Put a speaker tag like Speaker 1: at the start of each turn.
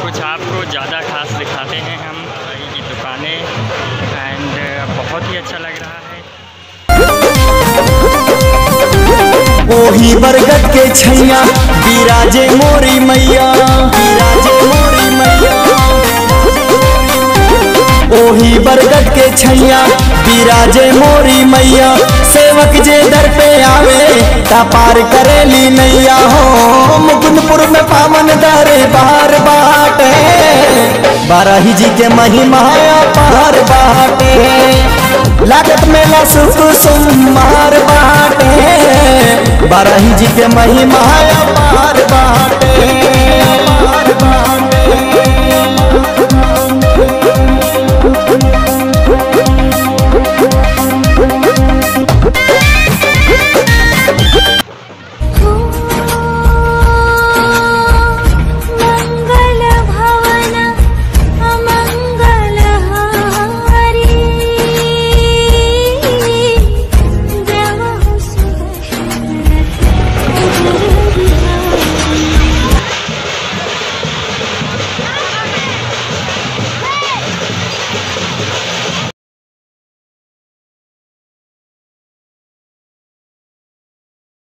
Speaker 1: कुछ आपको ज़्यादा खास दिखाते हैं हम भाई की दुकानें एंड बहुत ही अच्छा लग रहा है
Speaker 2: ओही बरगद के छैया बिराजे मोरी मैया बिराजे मोरी मैया ओही बरगद के छैया बिराजे मोरी मैया सेवक जे दर पे आवे ता पार करेली नैया हो मुकुंदपुर में पावन दरे बार बाटे बाराही जी के महिमा पार बाटे लागत मेला सुख सुमार बाटे बाराही जी के महिमा पार बाटे